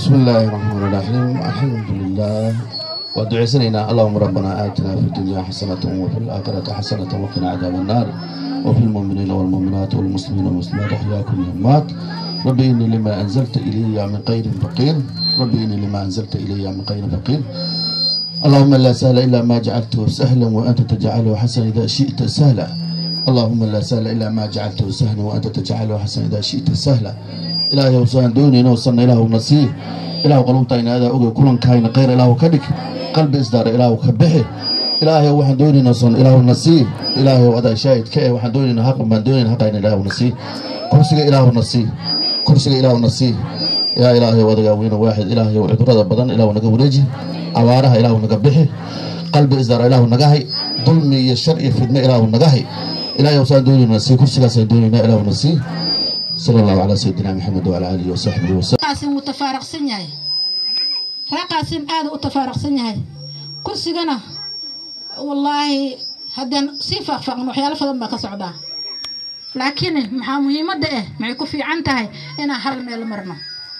بسم الله الرحمن الرحيم الحمد لله ودعي سنينا اللهم ربنا آتنا في الدنيا حسنة وفي الآخرة حسنة وقنا عذاب النار وفي المؤمنين والمؤمنات والمسلمين والمسلمات أحياكم يمات ربي إني لما أنزلت إلي من خير فقير ربي إني لما أنزلت إلي من خير فقير اللهم لا سهل إلا ما جعلته سهلا وأنت تجعله حسنا إذا شئت سهلا اللهم لا سهل إلا ما جعلته سهلا وأنت تجعله حسنا إذا شئت سهلا إلهي وسان دوني وصلنا إله نصير إله قلوبتين هذا أقول كلن كاين غير إله كدك قلب إصدار إله كبحه إلهي وحن دوني نصن إله نصير إلهي وأدا شاهد كأي وحن دوني حق من دوني حق إله نصير كرسي إله نصير كرسي إله نصير يا إلهي وأدا وين واحد إلهي وعبرة بدن إله نقولجي abaaraha ilaahu naga bixi qalbi isdaara ilaahu naga hay dulmi iyo shar iyo fidno ilaahu naga hay ilahay wasaan doonayna sii kursigaasaan doonaynaa ilaahu na sii sala allahu calaa sayidina maxamed wacala aalihi wasaxbihi wasallam qaasin wuu tafaaraqsan yahay ree qaasin aada u tafaaraqsan yahay kursigana wallaahi haddaan sii faaqfaaqno waxyaalo badan baa ka socdaa laakiin maxaa muhiimadda ah maxay ku fiican tahay inaan hal meel marno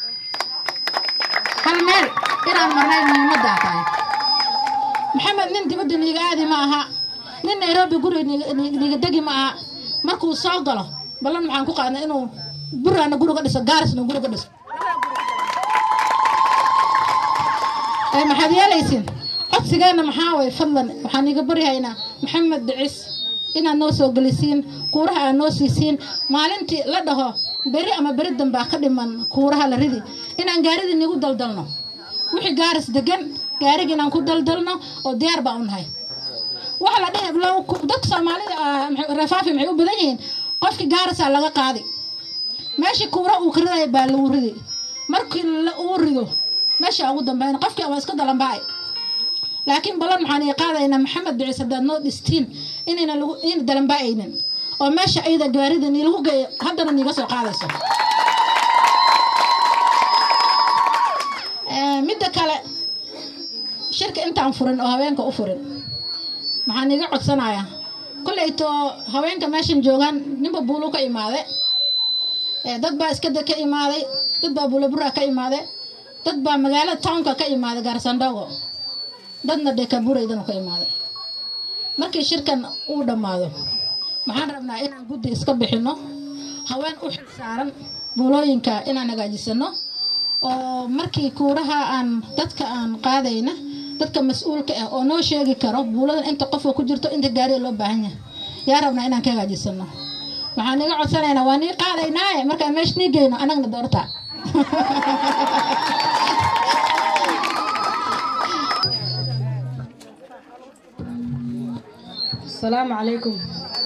hal meel inaan marnay muhiimaddaa tahay maxamed nin dibadda niiga aadi ma aha nin nairobi guri niiga degi ma aha markuu soo galo ballan maxaan ku qaadnay inuu buraana guriga dhiso gaarisna guriga dhiso ee maxaad yeelaysiin codsigeenna maxaa way fadlan waxaan iga baryahaynaa maxamed dhicis inaad noo soo gelisiin kuuraha aad noo siisiin maalintii la dhaho beri ama beri dambaa ka dhiman kuuraha la ridi inaan gaaridii nigu daldalno wixii gaaris degan gaarigi inaan ku daldalno oo diyaar baa u nahay waxa la dhihi dadka soomaalida rafaafi maxay u badan yihiin qofkii gaarisaa laga qaadi meeshii kuura uu ka ridaya baa lagu ridi markii uu rido meesha ugu dambeyn qofkii waa iska dalanbaay laakiin balan maxaan ii qaadaynaa maxamed bicis haddaad noo dhistiin inayna lagu in dalanbaayaynin oo meesha ayada gaarida nii lagu geeyo haddana niiga soo qaadayso midda kale shirka intaan furin oo haweenka u furin maxaan iga codsanayaa kollayto haweenka meeshan joogaan ninba buulu ka imaade dad baa iskada ka imaaday dad baa buulabura ka imaade dad baa magaalada townka ka imaaday gaarsandhogo dadna dhekabureydanu ka imaaday markii shirkan uu dhammaado maxaan rabnaa inaan guddi iska bixinno haween u xil saaran buulooyinka inaan hagaajisano oo markii kuuraha aan dadka aan qaadayna dadka mas-uulka ah oo noo sheegi karo buuladan inta qofka ku jirto inta gaariga loo baahan yahay yaa rabnaa inaan ka hagaajisano waxaan iga codsanaynaa waa nii qaadaynaaye markaan meesha nii geyno anagna doorta asalaamu calaykum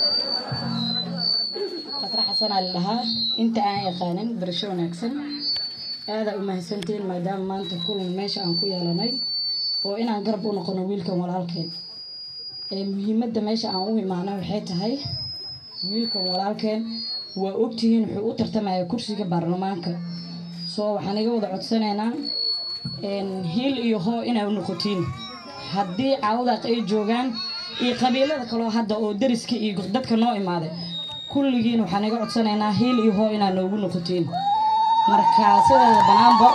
qadra xasanaa la dhahaa inta aan yaqaanin barasho wanaagsan aadaa u mahadsantiin maadaama maanta kulan meesha aan ku yeelanay oo inaan garab u noqono wiilkan walaalkeen muhiimadda meesha aan u imaana waxay tahay wiilkan walaalkeen waa ogtihiin wuxuu u tartamaya kursiga baarlamaanka soo waxaan iga wada codsanaynaa hiil iyo hoo inay noqotiin haddii caawadaaq ay joogaan iyo qabiilada kaloo hadda oo dariska iyo dadka noo imaaday kulligiin waxaan iga codsanaynaa hiil iyo hoo inaad noogu noqotiin marka sideeda banaanba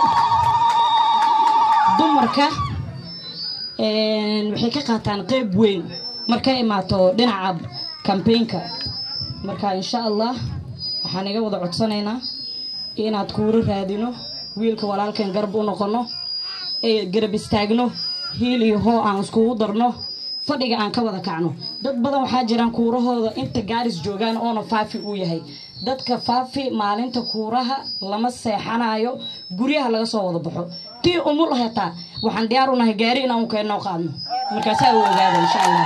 dumarka waxay ka qaataan qeyb weyn markay imaato dhinaca kambeynka marka insha allah waxaan iga wada codsanaynaa inaad kuuro raadino wiilka walaalkan garab u noqono ee garab istaagno hiil iyo hoo aan iskugu darno fadhiga aan ka wada kacno dad badan waxaa jiraan kuurahooda inta gaaris joogaan oona faafi uu yahay dadka faafi maalinta kuuraha lama seexanayo guryaha laga soo wada baxo tii umul hetaa waxaan diyaar u nahay gaari inaan keenoo qaadno markaasaa u ogaada insha allah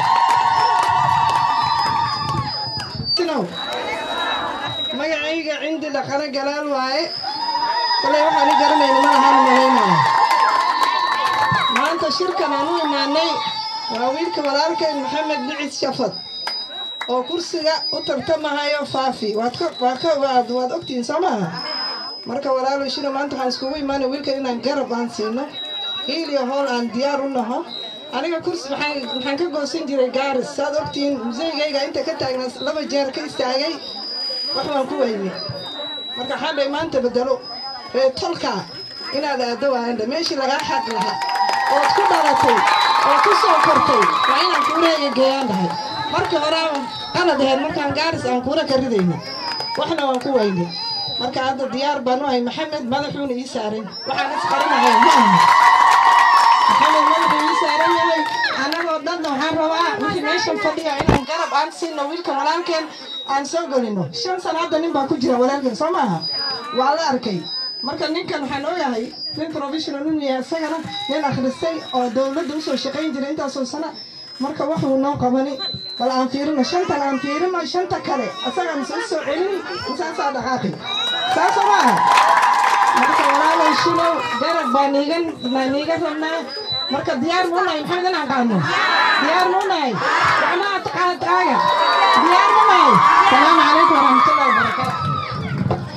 magacayga cindi dhaqane galaal waaye kolay waxaan i garanayna ma ahaan muhiimaya maanta shirkan aan u imaanay waa wiilka walaalkeen maxamed bicis shafad oo kursiga u tartamahayo faafi waad ogtihiin soo maaha marka walaalow shiro maanta waxaan iskugu imaanay wiilkan inaan garab aan siino hiil iyo hool aan diyaar u naho aniga kursi maxaan ka goosan jiray gaaris saad ogtihiin museygayga inta ka taagna laba jeer ka istaagay wax baan ku weynay marka waxaan dhahay maanta bedelo ree tolka inaad aaddo waayandha meeshii lagaa xaq lahaa ood ku dhalatay oo ku soo kortay waa inaan kuuraha geeyaan dhahay markii hore qalad ahayd markaan gaaris aan kuura ka ridayna waxna waan ku waynay marka hadda diyaar baan u ahay maxamed madaxuuna ii saaran waxaan isqarinahay ma aha maxamed madaxuu ii saaran yahay annagoo dhanna waxaan rabaa wixii meeshan fadhiya inaan garab aan siino wiilka walaalkeen aan soo gelino shan sano hadda nin baa ku jira walaalkeen soo maaha waa la arkay marka ninkan waxaan ooyahay nin professional inuu yahay isagana nin akhristay oo dowladda usoo shaqayn jiray intaasoo sana marka waxuu noo qabani bal aan fiirino shantan aan fiirino shanta kale asagaan soo soo celini isaasaa dhaqaaqi saasoo maaha marka walaalay shilow garab baa niigan baa niiga rabnaa marka diyaar muu nahay maxamed inaan qaadno diyaar muu nahay gacmaha taqaad taaga diyaar muu nahay salaamu calaykum waraxmatullahi wabarakaatu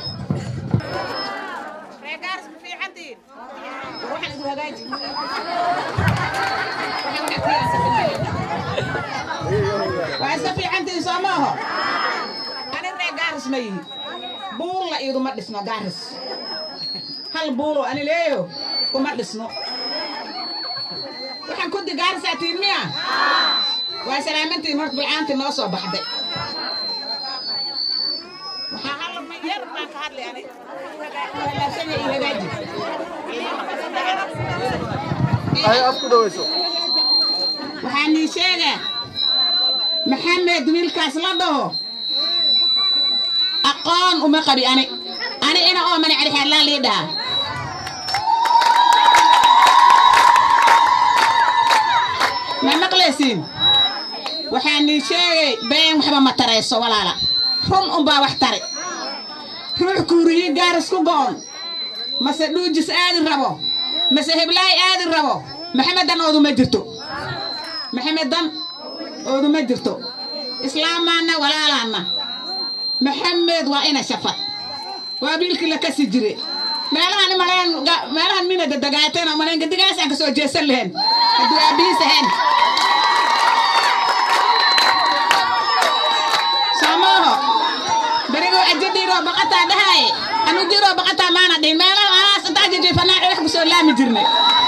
waa iska fiicantiin soo maaho ani ree gaaris ma yihi buulla iiduma dhisno gaaris hal buulo ani leeyo kuma dhisno waxaan kudi gaarisaa tiin miya waa salaamantiin horta bilcaantii noo soo baxday waxaa hal yar baan ka hadlay ani halaasanya ii hagaaji waxaa nii sheega maxamed wiilkaas la dhaho aqoon uma qabi ani ani ina oo mani cadixaadlaan lii dhaha ma maqlaysiin waxaa nii sheegay been waxba ma tarayso walaala run unbaa wax tari ruux kuuriyi gaaris ku go'on mase dhuujis aadi rabo mase heblaay aadi rabo maxamedan ooduma jirto maxamedan ooduma jirto islaamaanna walaalaanna maxamed waa ina shafad waa biilkii la kasi jire meelahan maleen meelahan mina dadagaateen oo maleen gadigaas aan kasoo jeesan lahayn hadduu aabihiis ahayn soomaaho berigoo ajadiiroo baqataa dhahaye anu diiroo baqataa maana dhihin meelaha alaas intaa jejeefanaaci wax kusoo laami jirnay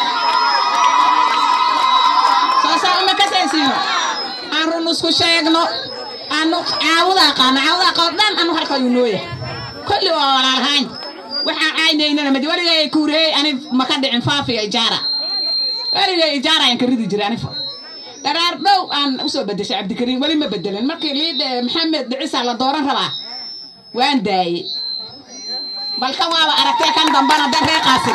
soosaa uma kasaysiino aan run isku sheegno aanu caawudaa qaano caawudaa qabo dhan anu halka ayuu nooya kulli waa walaalahayn waxaan caynaynana madi weligay kuureeyey ani maka dhicin faafiya ijaara weligay ijaara ayaan ka ridi jiray anifa dharaar dhow aan usoo bedeshay cabdikariim weli ma bedelin markii liidhe maxamed dhicisaa la dooran rabaa waan daayey balka waaba aragtee kan dambana dan ree qaasin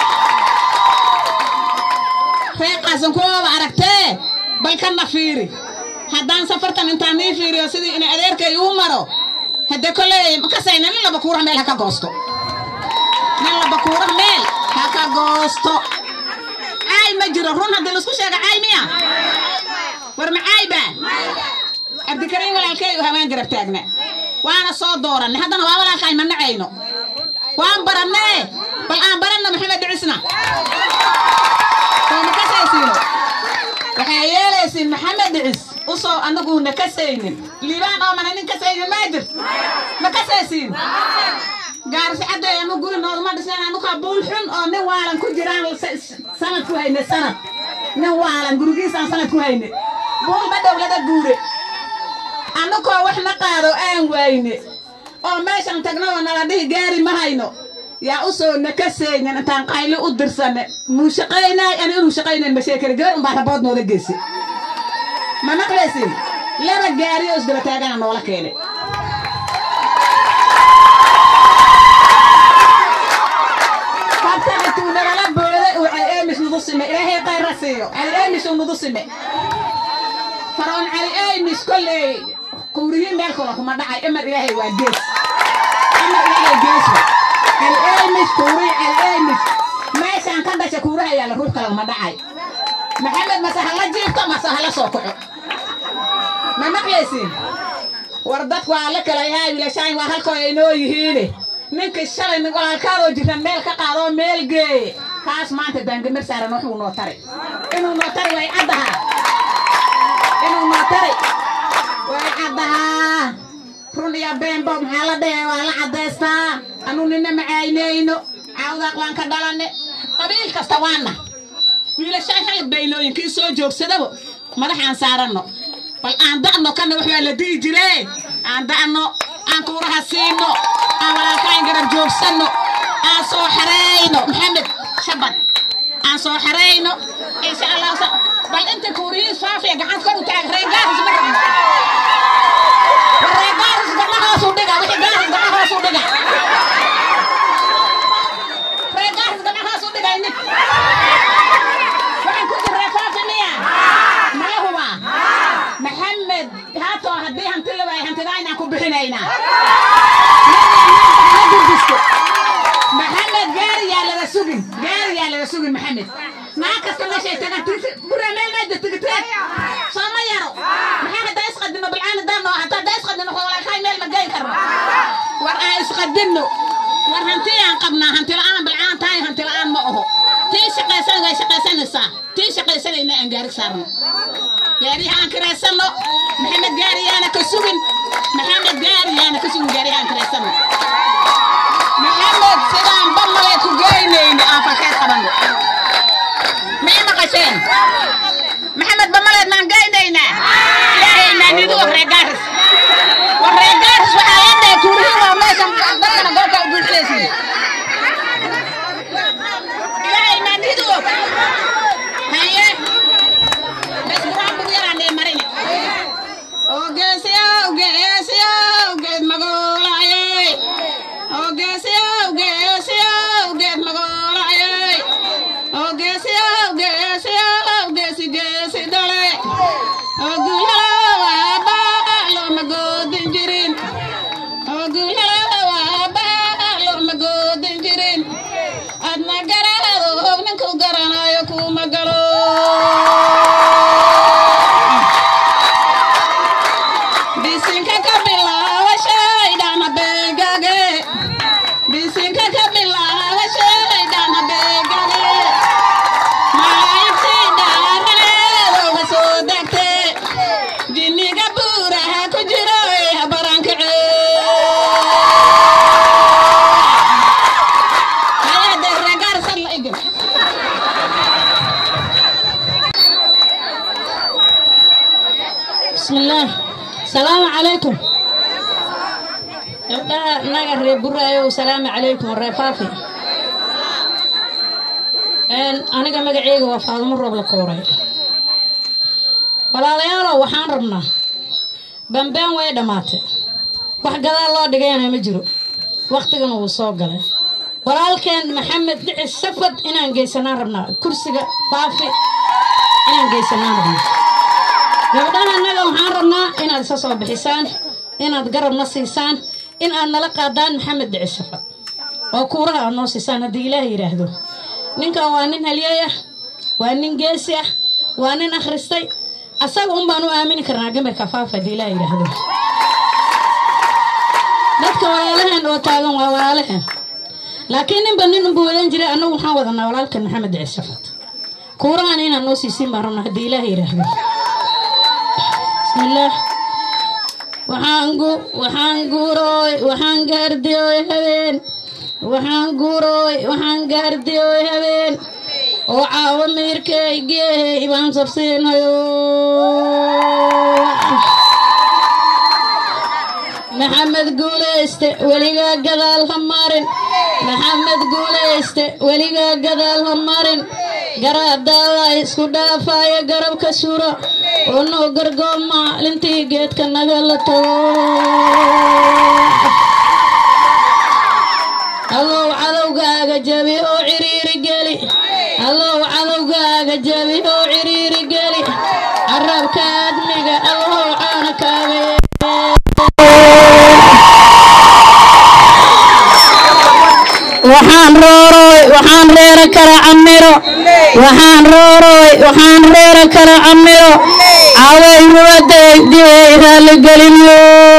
ree qaasin kuwaaba aragtee balkanna fiiri haddaan safartan intaan nii fiiriyo sidii ina adeerkay uu maro hadde kolley kasayna nin laba kuura meel ha ka goosto nin laba kuura meel ha ka goosto caay ma jiro run haddii laisku sheega caay miya war ma caay baa cabdikariim walaalkey u haween garab taagna waana soo dooranay haddana waa walaalkaay ma nacayno waan barannee bal aan baranno maxamed dhicisna soo ma kasaysiino waxaa yeelaysiin maxamed dhicis usoo anaguuna kasaynin liibaan oo mana nin kasaynin maa jir ma kasaysiin gaarsi cadday anu guri nooduma dhisneen anukaa buul xun oo nin waalan ku jiraan sanad ku hayne sanad nin waalan gurigiisaan sanad ku hayne buul ma dowlada guure anukoo wax na qaado aan wayne oo meeshan tagno oo nala dhihi gaari ma hayno yaa usoo nakasaynin intaan qayli u dirsane muu shaqaynaay ani inuu shaqaynayn ma sheekari gabar unbaa rabood noola geysi ma maqlaysin laba gaari oo isdaba taagana noola keenay habtaxituu nagala booday uu cali eemis nagu sime ilaahay qayra siiyo cali eemis uu nagu sime faroon cali eemis kolley quuriyiin meel kula kuma dhacay emar ilaahay waa gees emar ilaahay gees cali eemis kuuri cali eemis meeshaan ka dhasha kuuraha yaalla ruux kale uma dhacay maxamed mase hala jiifto mase hala soo kaco ma maqlaysiin war dadku waa la kala yahay wiilashaan waa halkoo ay noo yihiine ninkii shalay nin walaalkaadoo jiran meel ka qaadoo meel geeye kaas maanta daangamar saaran wuxuu noo taray inuu noo tari way caddahaa inuu noo tari way caddahaa run iyo beenbo maxaa la dhahe waa la caddaystaa anuu nina macaynayno cawdaaq waan ka dhalane qabiil kasta waana wiilashaan xalib baylooyinkii soo joogsadaba madaxaan saaranno bal aan da'no kana wax waa la di'i jiree aan da'no aan kuuraha siino aan walaalkaan garab joogsanno aan soo xareyno maxamed shabad aan soo xareyno insha allah sa- bal inta kuuriyii faafiya gacanta kor u taag reegaaris ma rabno war reegaaris gacma hoos u dhiga wixii gaaris gacma hoos u dhiga reegaaris gacma hoos u dhiga inin waxaan ku jirraa faafi miya mala hubaa maxamed haatoo haddii hanti la waayo hantidaa inaan ku bixinaynaa maxamed gaariyaa laga sugin gaariyaa laga sugin maxamed naa kasta meeshay tagaan buraa meel meeda tigiteen sooma yaro maxaa haddaa isqadino bilcaani daano hataa haddaa isqadino walaalkaay meel ma gey karno war aan isqadino war hanti aan qabnaa hanti la'aan bilcaan tahay hanti la'aan ma aho tii shaqaysan way shaqaysanaysaa tii shaqaysanayna aan gaari saarno gaariyaha aan kiraysano maxamed gaariyaana ka sugin maxamed gaariyaana ka sugin gaariyaha aan kiraysano maxamed sidaan bamale ku geynayni aan fakeed qabanno mii maqasheen maxamed bamaleed maan geynaynaa ilaahay maanidu wax reegaaris wax reegaaris waxaa la dhahay kuurihi waa meeshan dadkana goobka u buuxinaysiin ilaahay maanidu haye bes buraan bur yaraan dhee marini ogeesiyow geesiyow geed magoolaayey ogeesiyow geesiyow geed magoolaayey ogeesiyow geesiyow geesi geesi dhale ogulyalow aabaa looma goodin jirin ogulyalow aabaa looma goodin jirin adna garaado ninku garanayo kuma galo bisinka ka bilaaba shaydana beegage bisinka ka bilaaba shaydana beegage malaayigtii dhaaraneedooga soo degte jinniga buuraha ku jiro ee habarankace hayade regaarsan la igin بسم الله السلام عليكم gabdhaha naga reer buraayo salaamu calaykum reer faafi aniga magaceyga waa faadumo roob la kooray walaalayaalow waxaan rabnaa bambeen way dhammaatay wax gadaal loo dhigayana ma jiro wakhtigana wuu soo galay walaalkeen maxamed dhicis safad inaan geysanaan rabnaa kursiga faafi inaan geysanaan rabnaa gabdhaha annaga waxaan rabnaa inaad isa soo bixisaan inaad garabna siisaan in aad nala qaadaan maxamed dhici safad oo kuuraha aad noo siisaan haddii ilaah yidhaahdo ninkan waa nin halyey ah waa nin geesi ah waa nin akhristay asaga un baan u aamini karnaa gamarka faafa haddii ilaah yidhaahdo dadka walaalaheen oo taagan waa walaalaheen laakiin ninba nin unbu wadan jiray annagu waxaan wadanaa walaalkan maxamed dhici safad kuurahan inaad noo siisiin baan rabnaa haddii ilaah yidhaahdo bismillaah waxaan gu waxaan guurooy waxaan gaardiyooy habeen waxaan guurooy waxaan gaardiyooy habeen oo caawo miirkay geehey baan sabsiinayo maxamed guulayste weligaa gadaal ha marin maxamed guulayste weligaa gadaal ha marin garaadaada isku dhaafaya garabka suro oo noo gargoom maalintii geedka naga la tago allow cadowgaaga jabi oo ciriiri geli allow cadowgaaga jabi oo ciriiri geli carabka admiga allow caana kaaga waxaan rooroy waxaan reera kala camiro waxaan rooroy waxaan reera kala camiro caway ruwaday dibay raalligelino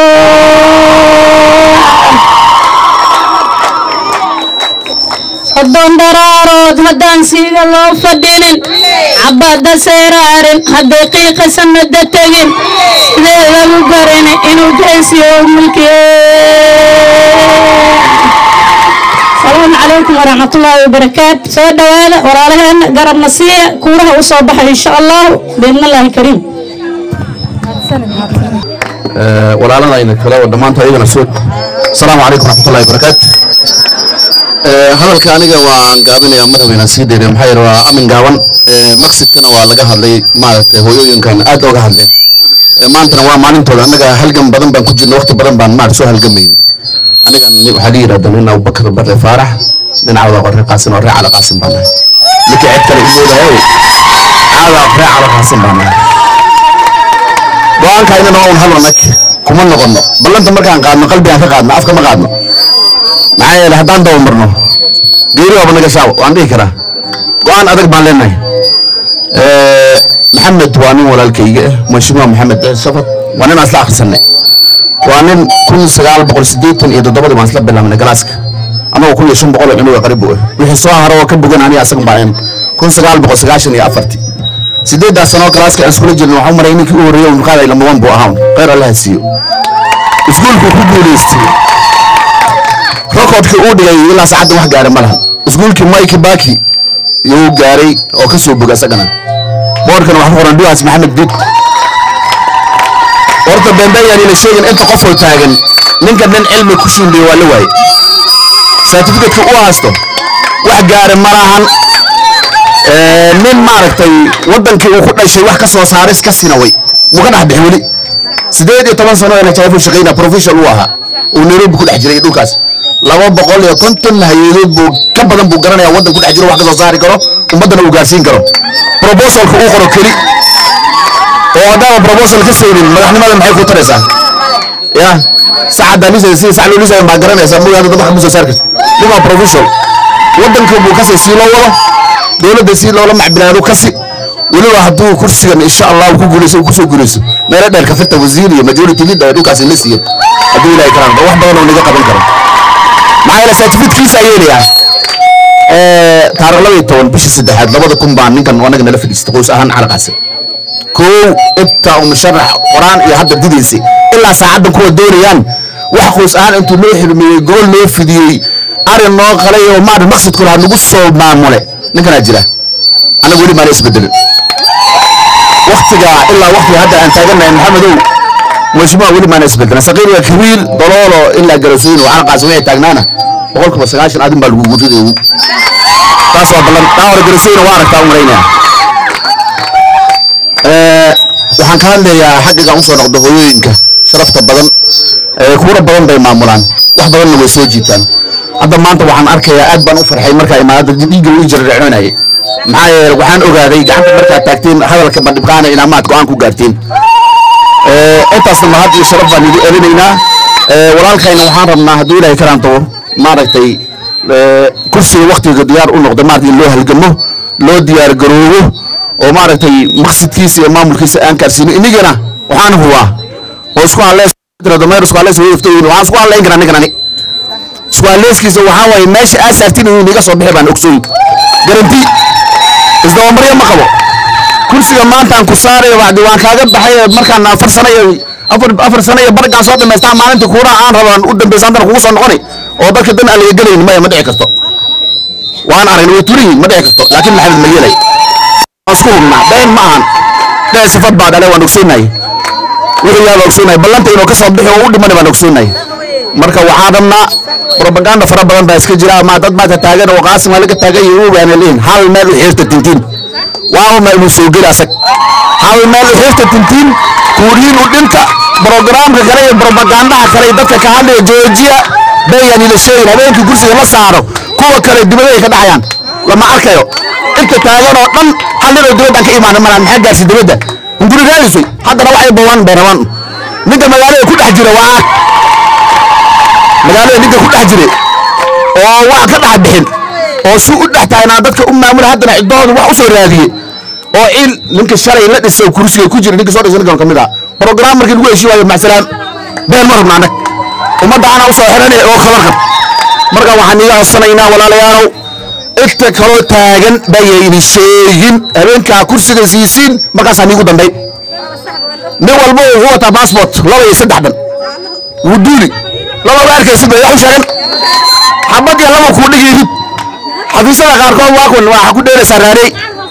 soddon daraarood haddaan siiga loo fadhinin cabadda seeraarin hadday qiiqa sanada tegin sidee lagu garin inuu jeysiyo mulkiye salaamu calaykum waraxmatullaahi wabarakaatu soo dhowaada walaalaheena garabna siiya kuuraha u soo baxa insha allah biidnillaahi kariim walaaladayna kale oo dhammaanta ayagana soo asalaamu calaykum waraxmatullahi wabarakaatu hadalka aniga waan gaabinayaa madaxweyne sii dheere maxaa yeele waa amin gaaban maqsidkana waa laga hadlay maaragtay hooyooyinkan aad ooga hadleen maantana waa maalintooda annaga halgan badan baan ku jirna waqti badan baan maarag soo halgamayn aniga waxaa la yidhahda nin abubakar barre faarax dhinacooda qorre qaasin oo ree cala qaasin baan nahay ninka cid kale imoodahay caada ree cala qaasin baan nahay go-aanka inana un hal anag kuma noqono ballanta markaan qaadno qalbigaan ka qaadno afka ma qaadno maxaa yeele haddaan dabamarno geeri waaba naga shaaw waan dhihi karaa go-aan adag baan leenahay maxamed waa nin walaalkayga ah mashmuuc maxamed safad waa nin aan isla akhrisanay waa nin kun sagaal boqol siddeetan iyo toddobadii baan isla bilaabnay galaaska anagoo kun iyo shan boqol oo cunuga qaribu ah wixii soo haro oo ka bogan aniga asaga baan kun sagaal boqol sagaashan iyo afartii sideeddaas sanoo galaaska aan iskula jirna waxaan maray ninkii u horreeyay mulqaaday lamaban buu ahaan khayr allaha siiyo iskuulku ku guulaystay rokodkii uu dhigay ilaa saacaddan wax gaaray ma lahan iskuulkii mike baki yuu gaaray oo ka soo boga isagana boorkana wax ku qoran duwaas maxamed bid horta beenbeeyaan ila sheegin inta qofoo taagan ninka nin cilmi ku shuuliya waa la waaye certificateka u haysto wax gaara ma lahan nin maaragtay wadankii uu ku dhashay wax ka soo saaris ka sinaway muu ka dhex bixi weli sideed iyo toban sano ina jaafu shaqayna professional uu ahaa uu nairobi ku dhex jiray dhulkaas laba boqol iyo konton hay-adood buu ka badan buu garanaya waddan ku dhex jiro wax ka soo saari karo ummaddana uu gaarsiin karo proposalka uu qoro keli oo haddaaba proposal ka saynin madaxnimada maxay ku taraysaa ya sacadda lisay sida sac loo lisay baa garanaysaa mooy hadda dadka ma soo saari karto nima professional waddanka buu kasii sii loo wado dowladda si loola macbilaado kasi weliba hadduu kursigan insha allah ku guuleyso kusoo guuleyso meelo dheer kafirta wasiir iyo majority leader dhulkaasi la siiyo hadduu ilaahay karaan wax badan oo naga qaban karo maxaa yeele certificatekiisa yeelayaa taariikh laba iyo toban bishii saddexaad labada kun baan ninkan anaga nala fadhiistay qoys ahaan calaqaasi kow inta uu musharax qoraan iyo hadda didaysay ilaa saacaddan kuwa doonayaan wax qoys ahaan intuu loo xirmeeyey gobol loo fidiyey arin noo qalay oo maarad maqsadku lahaa nagu soo maamule ninkanaa jira anaga weli maana isbedelin waktiga ilaa waktiga hadda aan taagannahay maxamedow mashmuuca weli maana isbedelin saqiiriga kabiir doloolo ilaa garasooyin oo calaqaasi waxay taagnaana boqolkiiba sagaashan adin baa lagu gudriday taas waa ballan taa hore garasooyina waa aragtaa u malaynaya waxaan ka hadlayaa xaggiga usoo noqdo hooyooyinka sharafta badan kuura badan bay maamulaan wax badanna way soo jiitaan hadda maanta waxaan arkayaa aad baan u farxay markaa imaadada dhiigga ii jarreecoonayay maxaa yeele waxaan ogaaday gacanta markaad taagteen hadalka bandhibqaana inaa maad go-aan ku gaarteen intaasna mahad iyo sharaf baan igu erinaynaa walaalkayna waxaan rabnaa hadduu ilaahay karaan tago maaragtay kursiga waktiga diyaar u noqdo maaragtay in loo halgamo loo diyaar garoobo oo maaragtay maqsidkiisa iyo maamulkiisa aan gaarsiino inigana waxaan hubaa oo isku halleys dameer isku halleys waxaan isku halleyn karaa ninkan ani isku haleyskiisa waxaa waaye meesha aa saartin inuu inaga soo bixi baan ogsooyin garanti isdabamaryo ma qabo kursiga maanta aan ku saarayo bacdi waan kaaga baxay markaan afar sano iyo afar afar sano iyo bargaan soo dhamaystaa maalinta kuuraha aan rabaan u dambaysa haddana kugu soo noqonay oo dadka dan aan laga gelaynin maya ma dhici karto waan aragnay way turan yihiin ma dhici karto laakiin maxamed ma yeelay waan isku hubnaa been ma ahan dhee sifad baa dhale waan ogsoonahay wixii yaaba ogsoonahay ballanta inuu ka soo bixi oo u dhimana baan ogsoonahay marka waxaan rabnaa propaganda fara badan baa iska jira ama dad maanta taagan oo qaasim laga taagan yahay uu baana leeyin hal meel u xirta tintiin waa ma inuu soo geli asag hal meel u xirta tintiin kuuriin u dhinta programka kale iyo propagandaha kale iyo dadka ka hadlaya joojiya bayaan ila sheegin habeenkii kursiga la saaro kuwa kale dibadda ay ka dhacayaan lama arkayo inta taagan oo dhan hal nin oo dibaddan ka imaana malaan maxaa gaarsi dibadda hunguri raadisay haddana waxay bawaan bay rabaan ninka magaalada ku dhex jira waa magaalada ninka ku dhex jiray oo wax ka dhex bixin oo si u dhex taagnaa dadka u maamula haddana ciddooda wax u soo raadiyey oo il ninka shalay la dhisay oo kursiga ku jira ninka soo dhisay ninkan ka mid ah program markii lagu heshii waayo maxsalaan been ma rabna anag ummadda ana u soo xiranay oo khabar qab marka waxaan iga codsanaynaa walaalayaalow inta kaloo taagan bayayni sheegin habeenkaa kursiga siisiin markaasaa niigu dambay nin walba wuxuu wataa baasbort laba iyo saddex dhan wuu duuli laba arkaysid bay wax u sheegan xabad iyo laba kuu dhigi rid xafiisyada qaarkood waa kun waxaa ku dheeraysaa raarey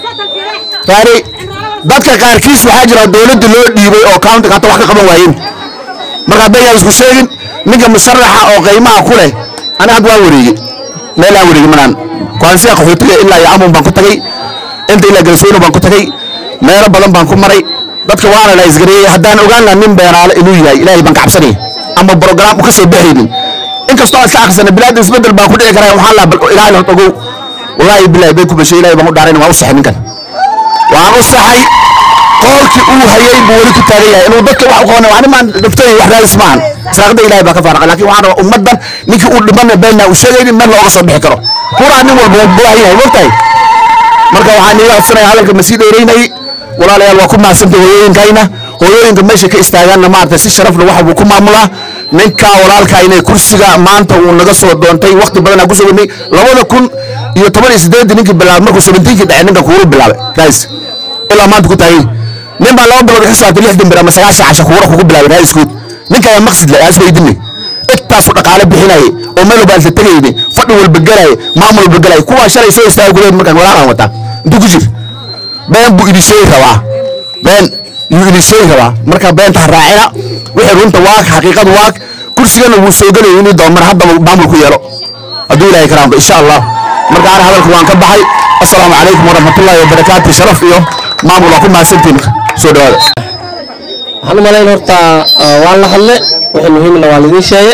raarey dadka qaarkiis waxaa jira dowladda loo dhiibay oo countiga hata wax ka qaban waayeen marka hadday yaa isku sheegin ninka musharaxa oo qiimaha ku leh aniga hadda waan wareegey meel aan wareegey manaan kuansiya qaxootiga ilaa iyo amun baan ku tagay inta ilaa galsooyno baan ku tagay meelo badan baan ku maray dadka waana la isgareeyey haddaan ogaan lahaa nin beenaale inuu yahay ilaahay baan ka cabsanaya ama brograam u ka soo baxaynin inkastoo aan iska akhrisana bilaada isbedel baan ku dhici karaa waxaan lahaa bal ilaahay la ogow wallaahi bilahi bay ku bashay ilaahay baan u dhaarayna waan u saxay ninkan waan u saxay qoolkii uu hayay buu weli ku taagan yahay inuu dadka wax u qabanay ani maan dhibtay wax raadis maahan saaqada ilaahay baa ka faaraqa laakiin waxaan rabaa ummaddan ninkii uu dhimana beenna uu sheegaynin meel looga soo bixi karo kuraa nin walba waa baahan yahay mogtahay marka waxaan iiga codsanaya hadalka ma sii dheeraynay walaalayaal waa ku mahadsantay hooyooyinkayna hooyooyinka meesha ka istaagaanna maaragtay si sharafna waxa buu ku maamulaa ninkaa walaalkaa inay kursiga maanta uu naga soo doontay waqti badanaa ku soo wadnay labada kun iyo toban iyo siddeeddii ninkii bilaabay markuu sebentiinkii dhacay ninka kuuru bilaabay guys ilaa maanta ku taagay nin baa laba bilood xisaabtay lixdan bir ama sagaashan casha kuura kugu bilaabay raaiskood ninka ayaa maqsid le aas weydinay intaasu dhaqaale bixinayay oo meel walba alta tegayday fadhi walba gelaye maamul walba gelaye kuwaa shalay soo istaagay gudaheed markaan walaalaan wataa intuu ku jir been buu idin sheegi rabaa been yuu idin sheegi rabaa marka beenta ha raacina wixii runta waag xaqiiqadu waag kursigana wuu soo gelaya inuu doomar haddaba maamul ku yeelo hadduu ilaahay karaambo insha allah marka ana hadalka waan ka baxay assalaamu calaykum waraxmatullaahi wabarakaatu sharaf iyo maamul waa ku mahadsantiin soo dhawaada waxaan u malayn horta waan la hadle wixii muhiimna waa laidin sheege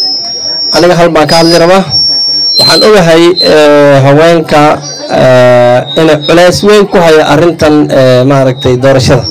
aniga hal baan ka hadli rabaa waxaan ogahay haweenka inay culays weyn ku hayo arrintan maaragtay doorashada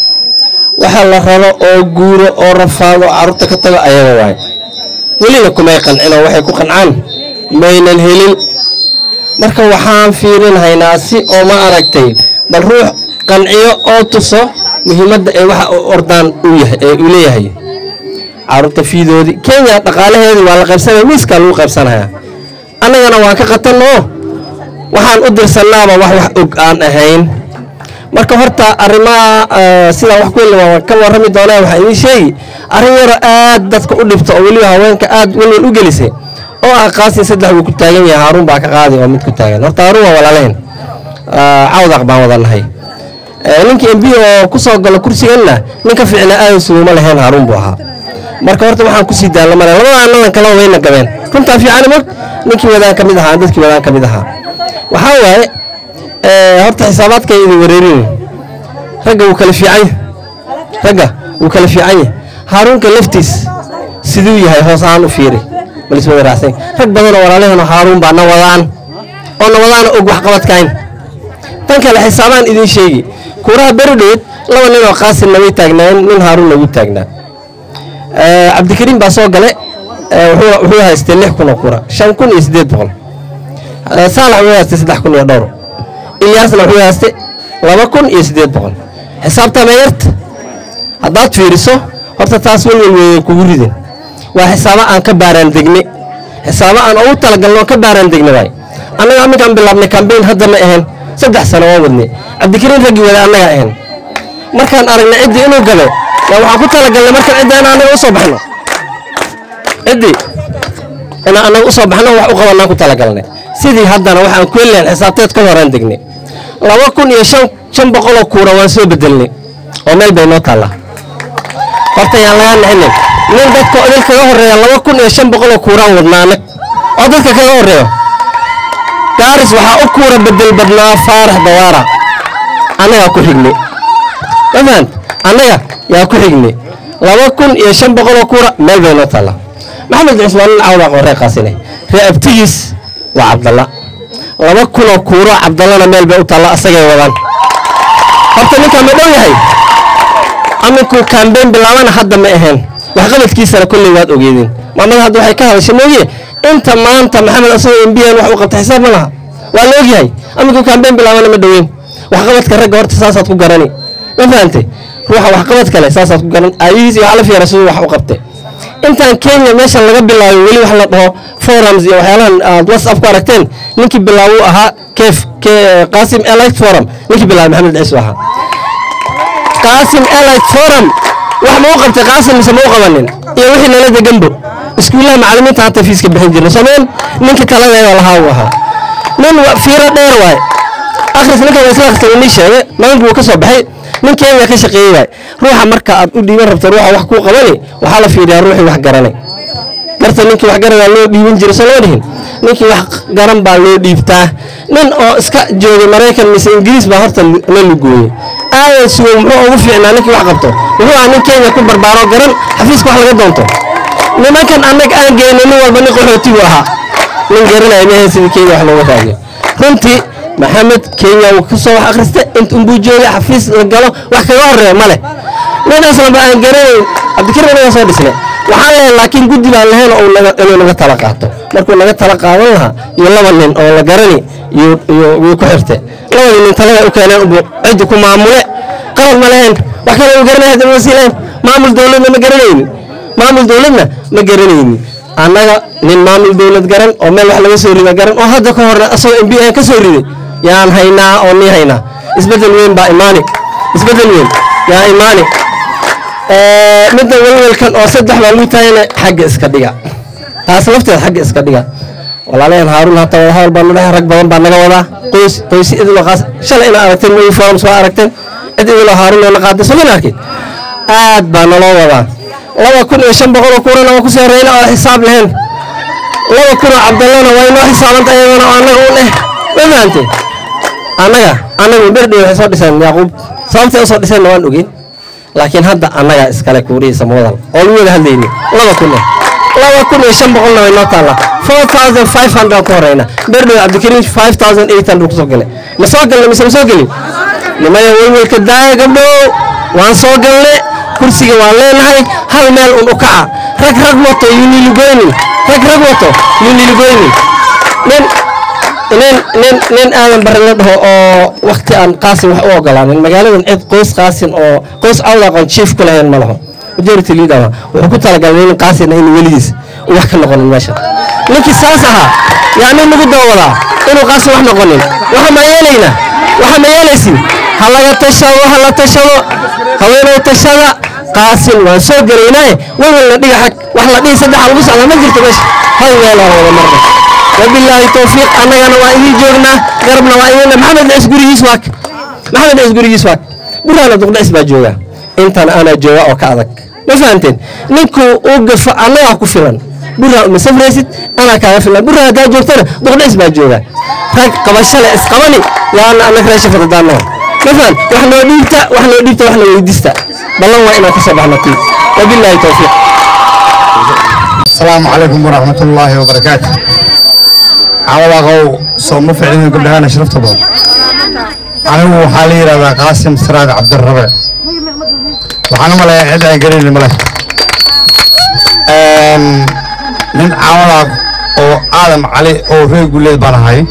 waxa la rabo oo guuro oo rafaado carruurta ka tago ayaga waaye welina kumay qancino waxay ku qancaan maynan helin marka waxaan fiirinhaynaa si oo ma aragtay bal ruux qanciyo oo tuso muhiimadda ee waxa ordaan uu yahay ee uu leeyahay carruurta fiidoodii kenya dhaqaalaheedii waa la qaybsanaya miiskaa lagu qaybsanaya annagana waan ka qatanoo waxaan u dirsannaaba wax wax og aan ahayn marka horta arrimaha sidaa wax ku yelli waan ka warrami doonaa waxaa idiin sheegi arrin yaro aad dadka u dhibta oo weliba haweenka aad welwel u gelisay oo ah qaasi saddex wuu ku taagan yahay haaruun baa ka qaadi oo mid ku taagan horta haaruun waa walaalehen cawdaq baan wada nahay ninkii mb oo ku soo galo kursiganna nin ka fiicna aadan suguma lahayn haaruun buu ahaa marka horta waxaan kusii daalla male labadaan nadan kala wayna gabeen runtaa fiican mog ninkii wadaan ka mid ahaa dadkii wadaan ka mid ahaa waxaa waaye horta xisaabaadka idin wareerin ragga wuu kala fiican yahay ragga wuu kala fiican yahay haaruunka laftiis siduu yahay hoos ahaan u fiiri baliswada raacsan rag badanoo walaalaheenoo haaruun baa na wadaan oo na wadaana og waxqabadkayn tan kale xisaabaan idiin sheegi kuuraha beridhood laba nin oo qaasin nabay taagnaayeen nin haaruun nagu taagnaa cabdikariim baa soo gale wuxuu haystay lix kun oo kuura shan kun iyo siddeed boqol saalax wuxuu haystay saddex kun iyo dhowr ilyaasna wuxuu haystay laba kun iyo siddeed boqol xisaabta meeyarta haddaad fiiriso horta taas welwel weyn kugu ridin waa xisaabo aan ka baaraan degne xisaabo aan ugu talagalno oo ka baaraan degne waay annaga aminkaan bilaabnay kambayn hadda ma ahayn saddex sano waan wadnay cabdikariin raggii wada annaga ahayn markaan aragnay ciddii inuu galo yaa waxaan ku talagalnay markaan cidda inaan annaga usoo baxno ciddii inaan annaga usoo baxno wax u qabanaan ku talagalnay sidii haddana waxaan ku helayn xisaabteed ka horaan degnay laba kun iyo shan shan boqoloo kuura waan soo bedelnay oo meel bay noo taallaa horta yaan lagaa nixinin nin dadka odil kaga horreeya laba kun iyo shan boqoloo kuuraan wadnaa anag oo dadka kaga horreeyo gaaris waxaa u kuura bedel badnaa faarax dawaara annagaa ku xignay ma fahant annaga yaa ku xignay laba kun iyo shan boqoloo kuura meel bay noo taallaa maxamed cusmaan nin cawdaaq oo ree qaasine ree abtigiis waa cabdalla laba kunoo kuuro cabdallana meel bay u taalla asagay wadaan horta ninkaa ma dhow yahay aminkuu kambeyn bilaabana hadda ma ahayn waxqabadkiisana kolley waad ogeedeen maamada hadda waxay ka hadashay mooye inta maanta maxamed asagoo mbiyan wax u qabta xisaab ma laha waa la ogyahay aminkuu kambeyn bilaabana ma dhoweyn waxqabadka ragga horta saasaad ku garani ma fahantay ruuxa waxqabad kale saasaad ku garan aayihiis iyo waxla fiira siduu wax u qabtay intaan kenya meeshan laga bilaayo weli wax la dhaho forums iyo waxyaalahan aad whatsapp ku aragteen ninkii bilaabuu ahaa kef qaasim elite forum ninkii bilaabay maxamed ciisu ahaa qaasim elite forum wax ma u qabtay qaasim mise ma u qabanin iyo wixii nala deganbo iskuullaha macallimiinta hata fiiska bixin jirna soomeen ninka taladeeda lahaa uu ahaa nin wa- fiiro dheer waay akhris ninka waa isla akhrisan inii sheegay maanta wuu ka soo baxay nin kenya ka shaqeeyey waay ruuxa marka aad u dhiiban rabto ruuxa wax kuu qabani waxaa la fiiriyaa ruuxii wax garanay garta ninkii wax garanaa loo dhiibin jiray soo loo dhihin ninkii wax garan baa loo dhiibtaa nin oo iska joogay maraykan mise ingiriis baa horta la lugooyey aadan sugo muxuu ugu fiicnaa ninkii wax qabto wuxuu ahaa nin kenya ku barbaaro garan xafiiska wax laga doonto nimankan annag aan geynay nin walba nin qaxooti buu ahaa nin garanaya mehe sidii kenya wax looga raadiyo runtii maxamed kenya wuu ka soo wax akhristay int unbuu joogay xafiis la galo wax kaga horeeya ma leh nin aslanba aan garanayn cabdikariim inaga soo dhisnay waxaan leeyahay laakiin guddi baan lahayn oo naga- inuu naga tala qaato markuu naga tala qaadan lahaa iyo laba nin oo la garani iyo iyo wuu ku xirte labadii nin talada u keeneen ubu ciddi ku maamule qalad ma lahayn wax kale u garanaya hadda ma sii lahayn maamul dowladna ma garanaynin maamul dowladna ma garanaynin annaga nin maamul dowlad garan oo meel wax laga soo rida garan oo hadda ka horna asagoo mb aan ka soo riday yaan haynaa oo nii haynaa isbeddel weyn baa imaani isbeddel weyn yaa imaani Ee, midda welwelkan oo saddex baa lagu taagana xagga iska dhiga taas lafteed xagga iska dhiga walaalayaen haaruun hata wada hadal baa nadhahay rag badan baa naga wadaa qoys qoysi idiloo qaas shalay inaa aragteen moyi forums waa aragteen cid idiloo haaruun oo na qaaday somin arkin aad baa naloo wadaa laba kun iyo shan boqol oo kuurana waa kusoo horeyna oo xisaab lahayn laba kun oo cabdallana waa inoo xisaabanta iyadana oo annaga u leh ma fahamteen annaga annagu berdhi waxay soo dhiseen yaaquub sababtay u soo dhiseenna waan ogeyn laakiin hadda annagaa iskale kuurihiisa muwadal oo lagu wada hadlayni laba kun eh laba kun iyo shan boqolna way noo taallaa four thousand five hundred ku horeyna berdhow cabdikariim five thousand eight hundred kusoo galay ma soo galnay mise ma soo gelin nimaya welwelka daaya gabdhow waan soo galne kursiga waan leenahay hal meel un u kaca rag rag wato yuniligoynin rag rag wato yuniligoynin nin nin nin nin aadan bari la dhaho oo wakti aan qaasin wax u ogolaanin magaaladan cid qoys qaasin oo qoys cawda aqoon chief ku lahayn ma laho majority leader waa wuxuu ku talagalay nin qaasin in weligiis uu wax ka noqonin meesha ninkii saas ahaa yaa nin lagu dawadaa inuu qaasin wax noqonin waxa ma yeelaynaa waxa ma yeelaysin ha laga tashado ha la tashado haweenay tashada qaasin waan soo gelaynaaye welwelna dhiga xag wax la dhihi saddexa lagu socdaa ma jirto meesha hal meelaa wada marna wabilaahi towfiiq annagana waa idiin joognaa garabna waa idiin maxamed cis gurigiis waak maxamed cis gurigiis waak buraana duqdhacis baa jooga intan anaa jooga oo ka adag ma fahamteen ninkuu u gafo annagaa ku filan buraa uma safraysid anaa kaaga filan buraa haddaa joogtana duqdhacis baa jooga rag qabashale isqabani yaana annaga reesha fadadaanaha ma faham wax noo dhiibta wax noo dhiibta wax na weydiista ballan waa inaan ka soo baxno kii wabilaahi towfiiq السلام عليكم ورحمة الله وبركاته عوضا قو صوم فعلين قبلها شرفت بهم أنا وحالي رضا قاسم سراد عبد الربع وحنا ملا عدا قريل ملا من عوضا أو عالم علي أو في قليل بانهاي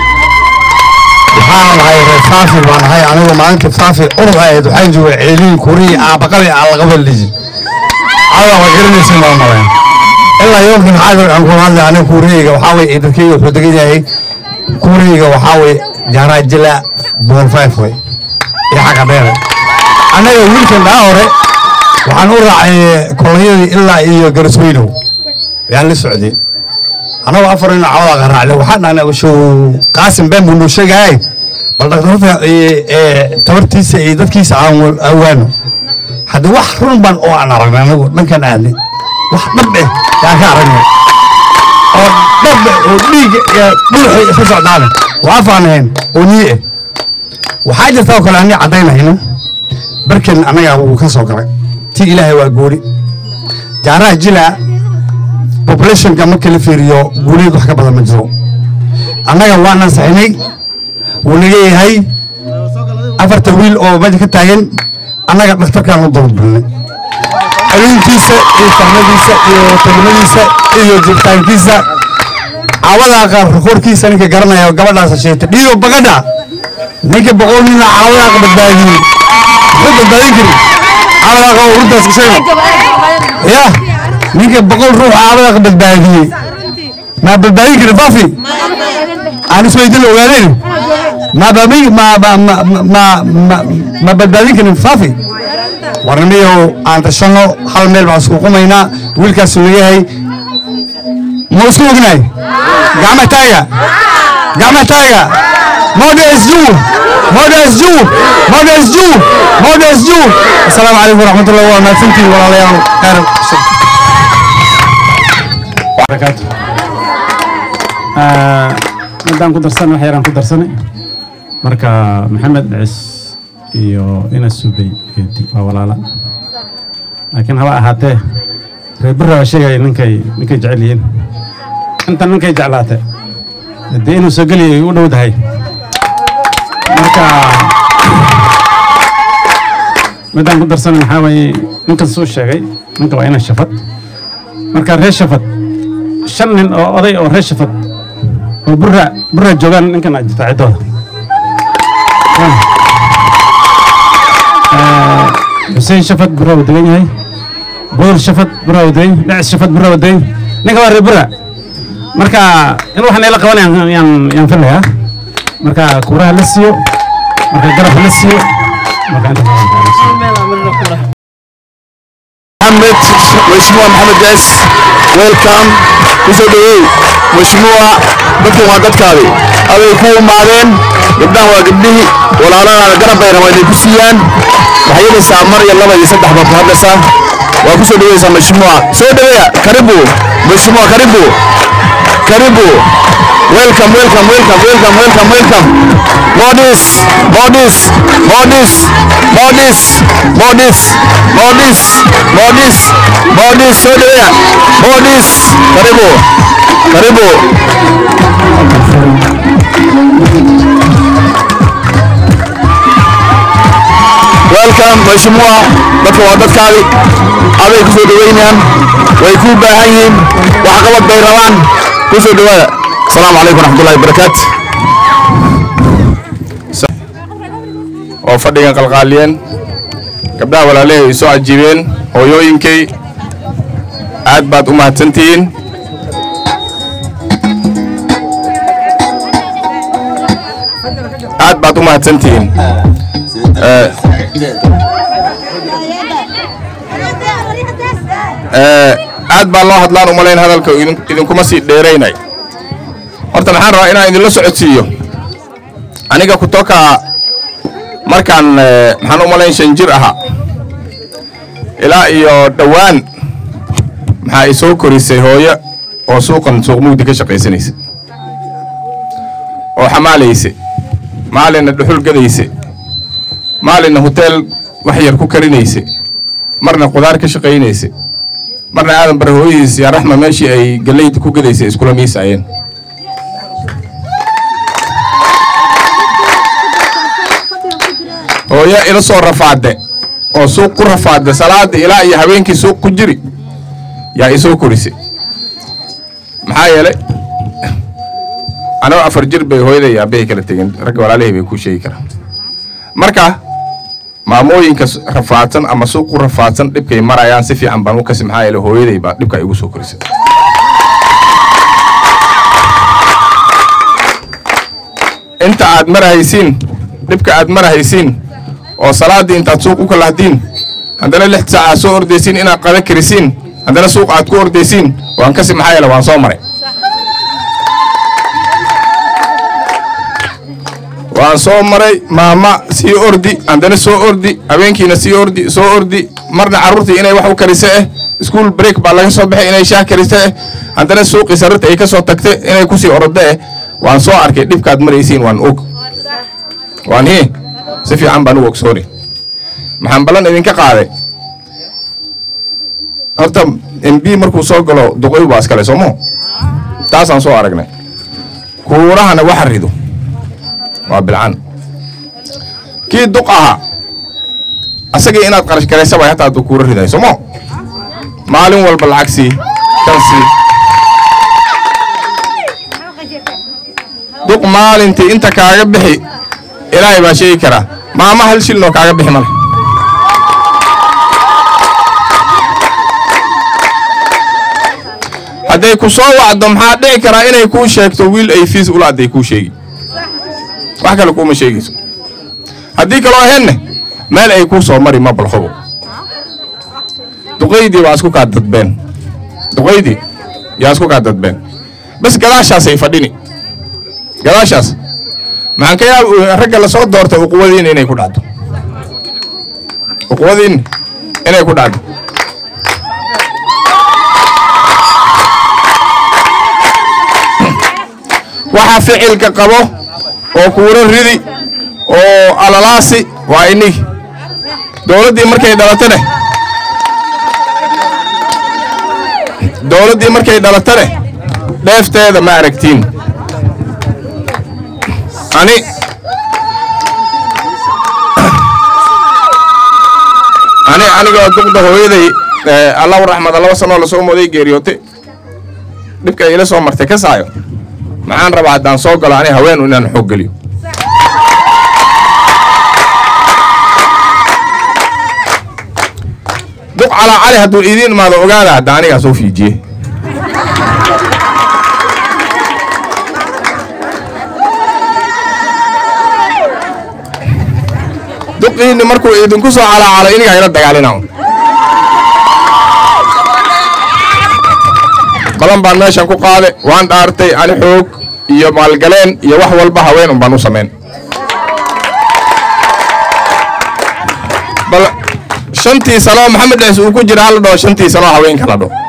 waxaan lahay reer faafi baan ahay anigu maalinta faafi urur ahayd waxaan joogay ceeliin kuriyi aabaqabi aan laga ballijin cawda waa garanaysin baan malayn ilaa yoomkin xaadir aan kula hadlay aniga kuuriyeyga waxaa weye ee dadkeyga wuxuu degan yahay kuuriyeyga waxaa weye jaaraajila bool five way iyo xagga dheere annaga wiilkan dhaa hore waxaan u raacay kolonyadii ilaa iyo garasweynow ayaan la socday anagoo afar nin cawada qaraacday waxaan dhahnay show qaasim been buu noo sheegahay bal dhaktarta tabartiisa iyo dadkiisa aan awaano hadda wax run baan oo aan aragnay anagu dhankan aadnay wax dhab eh yaan ka aragnay oo dhab eh oo dhiigga iyo dhuuxa iska socdaana waa faanahayn oo nii eh waxaa jirta oo kale anii caddaynayno barken annaga wuu ka soo galay ti ilaahay waa gooni jaaraha jilaa populationka marka la fiiriyo guuleed wax ka badan ma jiro annaga waan ansaxinay wuu naga yahay afarta wiil oo meesha ka taagan annaga dhakhtarkaan u dababilnay xanuunkiisa iyo fahmadiisa iyo tagmadiisa iyo jiritaankiisa caawadaa qaar korkiisa ninka garanaya gabadhaas sheegtay dhiigo bagadha ninka boqol nina caawadaa badbaadiyey muxuu badbaadin kari caawadaa qaba uruntaas ka sheega ya ninka boqol ruux caawadaa badbaadiyey maa badbaadin kari faafi aan isweydin la ogaaneen ma babi ma ma ma ma ma ma badbaadin karin faafi warnimiyow aan tashano hal meel baan isku qumaynaa wiilkaasu nayahay ma isku ognahay gacma taaga gacma taaga modes juu modes juu modes juu modes juu asalaamu calaykum waraxmatullahi waa mahadsantihiin walaalayaal khayr barakaatu midaan ku darsan wax yaraan ku darsanay marka maxamed cis iyo ina subay geedi waa walaala laakiin haba ahaatee reer bira waa sheegaya ninkay ninkay jecel yihiin intan ninkay jeclaatay dee inuu soo geliyay u dhowdahay marka midaan ku darsanay maxaa waaye ninkan suu sheegay ninka waa ina shafad marka reer shafad shan nin oo oday oo reer shafad oo burra burra joogaan ninkan aa jirta ciddooda xuseen shafad burra uu degan yahay bool shafad burra uu degan yahay dhacis shafad burra uu degan yahay ninka waa reer burra marka in waxaan ila qabanayaan yaan yaan filayaa marka kuuraha la siiyo marka garabka la siiyo marka inta محمد مشموع محمد جاس ويلكم kusoo dhaweey mashmuuca dadkan waa dadkaadi aday ku imaadeen gabdhahan waa gabdhihii walaalahana garab bay rabaan inay ku siiyaan waxay yeelaysaa mar iyo laba iyo saddex baad ku hadlaysaa waa ku soo dhaweysaa mashmuuca soo dhaweeya karibu mashmuuca karibu karibu welcome welcome welcome welcome welcome welcome modis modis modis modis modis modis modis modis soo dhaweeya modis karibu karibu welcome mashmuuca dadka waa dadkaadi aday ku soo dhaweynayaan way ku baahan yihiin wax qabad bay rabaan ku soo dhawaada asalaamu calaykum waraxmatullahi wabarakaatu oo fadhigan qalqaaliyeen gabdhaha walaalahay ay soo cajiibeen hooyooyinkay aad baad u mahadsantihiin aad baad u mahadsantihiin Eh, eh, aad baa loo hadlaan umalayn hadalka idin- idinkuma sii dheeraynay horta maxaan rabaa inaan idinla socodsiiyo aniga kutoka markaan eh, maxaan u malayn shan jir ahaa ilaa iyo dhowaan maxaa i soo korisay hooyo oo suuqan suuq mugdi ka shaqaysanaysa oo xamaalaysa maalinna dhuxul gadaysa maalinna hoteel wax yar ku karinaysa marna qudaar ka shaqaynaysa marna aadan bare hooyadiis yaa raxma meeshii ay gallayda ku gadaysay iskula miisaayeen hooyo ila soo rafaade oo suuq ku rafaade salaada ilaa iyo habeenkii suuq ku jiri yaa isoo korisay maxaa yeelay anoo afar jir bay hooyaday iyo aabbahay kala tegeen ragga walaalahay bay kuu sheegi karaan marka maamooyinka s- rafaadsan ama suuq ku rafaadsan dhibkay marayaan si fiican baan u kasi maxaa yeelay hooyaday baa dhibka igu soo korisay inta aad marahaysiin dhibka aad marahaysiin oo salaaddii intaad suuq u kalahdiin haddana lix saac aad soo ordaysiin inaad qada karisiin haddana suuq aad ku ordaysiin waan kasi maxaa yeele waan soo maray waan soo maray maama sii ordi haddana soo ordi habeenkiina sii ordi soo ordi marna carruurtii inay wax u karise eh iskuul break baa laga soo baxay inay shaah karise eh haddana suuqii sarrita ay ka soo tagtay inay kusii orode eh waan soo arkay dhibkaad maraysiin waan og waan hii si fiican baan u ogsooni maxaan ballan idinka qaaday horta mb markuu soo galo duqoy baa iskale soomo taasaan soo aragnay kuurahana waxa rido waa bilcan kii duq ahaa asagii inaad qarash garaysa bay hataa hadduu kuura riday soomo maalin walba lacag sii kan sii duq maalintii inta kaaga bixi ilaahay baa sheegi karaa maama hal shilnoo kaaga bixi male hadday ku soo wacdo maxaa dhici karaa inay kuu sheegto wiil ay fiis ula adday kuu sheegi wax kale kuuma sheegayso haddii kaloo ahenne meel ay kuu soo mari ma balxobo duqaydii baa isku kaa dadbeen duqaydii yaa isku kaa dadbeen bas gadaashaasay fadhini gadaashaas maxaan ka yaab ragga lasoo doortay uquwadiin inay ku dhacdo uquwadiin inay ku dhacdo waxa ficilka qabo oo kuuro ridi oo alalaasi waa inigi dowladdii markay dhalatane dowladdii markay dhalatane dheefteeda ma aragtiin ani ani anigoo duqda hooyaday allahu raxmada laba sanoo lasoo mooday geeriyootay dhibka ila soo martay ka saayo maxaan rabaa haddaan soo galo ani haweenu inaan xoog geliyo duq calaa cali hadduu idiin imaado ogaada hadda anigaa soo fiijiye duqiinni markuu idinku soo calaacalo inigaa ila dagaalina badan baan meeshan ku qaade waan dhaartay ani xoog iyo maalgaleen iyo wax walba haween un baan u samayn bal shantii sanoo maxamed ciis uu ku jira hala dhaho shantii sanoo haweenka la dhaho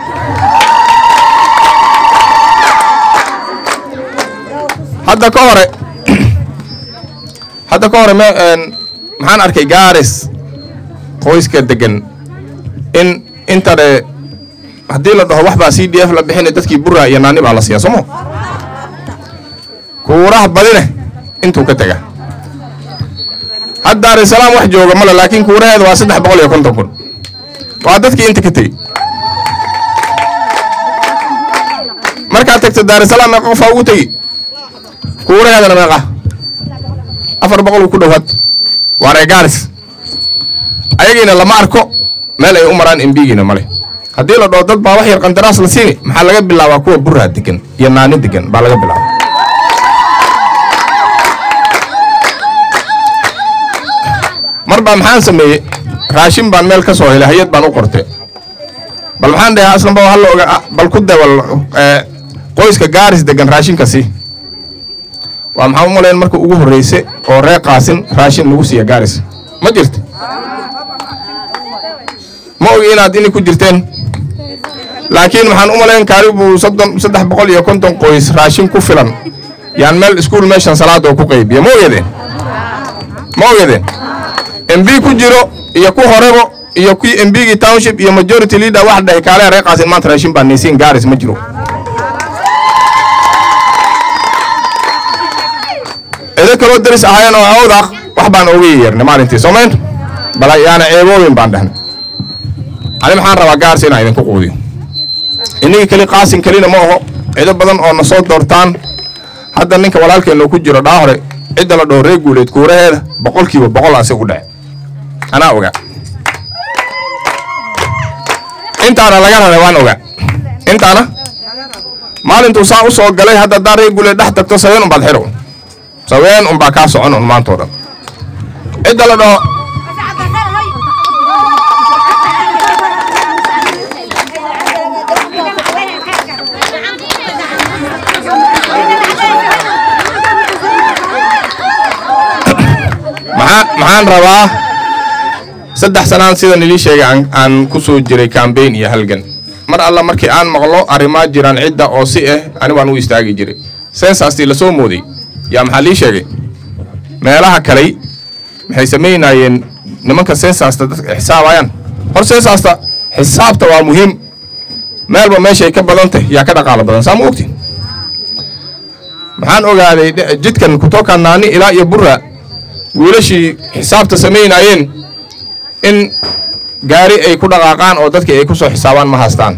hadda ka hore hadda ka hore me maxaan arkay gaaris qoyska degan in intane haddii la dhaho wax baa c d f la bixinay dadkii burra iyo naani baa la siiya somo kuuraha badine intuu ka tega had daarisalaam wax jooga male laakiin kuuraheeda waa saddex boqol iyo konton kun waa dadkii inta ka tegey markaad tagto daarisalaam meeqa qofaa ugu tegi kuuraheedana meeqa afar boqol uu ku dhowaad waa ree gaaris ayagiina lama arko meel ay u maraan embigiina male haddii la dhaho dad baa wax yar qandaraas la siini maxaa laga bilaabaa kuwa burraa degan iyo naani degan baa laga bilaaba mar baa maxaan sameeyey raashin baan meel ka soo helay hay-ad baan u qorte bal maxaan dhahaa aslanba halla oga bal ku dawal qoyska gaaris degan raashinka sii waa maxaa u malayn marka ugu horreyse oo ree qaasin raashin lagu siiya gaaris ma jirta ma ogi inaad ini ku jirteen laakiin waxaan u malayn kaaribu soddon saddex boqol iyo konton qoys raashin ku filan yaan meel iskuul meeshan salaada oo ku qaybiya ma ogeedeen ma ogeedeen mb ku jiro iyo ku horebo iyo kii mbgii township iyo majority leader wax dhahay kaale ree qaasin maanta raashin baa naysiin gaaris ma jiro edo kaloo daris ahaayeen oo awdaaq wax baan oga yeernay maalintii soomayn bal yaana ceeboobin baan dhahnay ani maxaan rabaa gaars inaan idinku quudiyo innagii keli qaasin kelina ma aho cido badan oo na soo doortaan hadda ninka walaalkeenoo ku jiro dhaa hore cidda la dhaho ree guuleed kuuraheeda boqolkiiba boqol ase u dhace anaa ogaa intaana laga raray waan ogaa intaana maalintuu saa u soo galay hadda haddaan ree guuleed dhex tagto saween unbaad xidho saween unbaa kaa socon un maantoo dhan cidda la dhaho maxaan rabaa saddex sanaan sidan idii sheegay aan ku soo jiray kambayn iyo halgan mar alla markii aan maqlo arrimaa jiraan cidda oo si ah ani waan u istaagi jiray sensastii lasoo mooday yaa maxaa lii sheegay meelaha kaley maxay samaynayeen nimanka sensasta dadka xisaabayaan hor sensasta xisaabta waa muhiim meelba meeshay ka badantay yaa ka dhaqaalo badan saa ma ogti maxaan ogaaday jidkan kutoka naani ilaa iyo burra wiilashii xisaabta samaynayeen in gaari ay ku dhaqaaqaan oo dadkii ay ku soo xisaabaan ma haystaan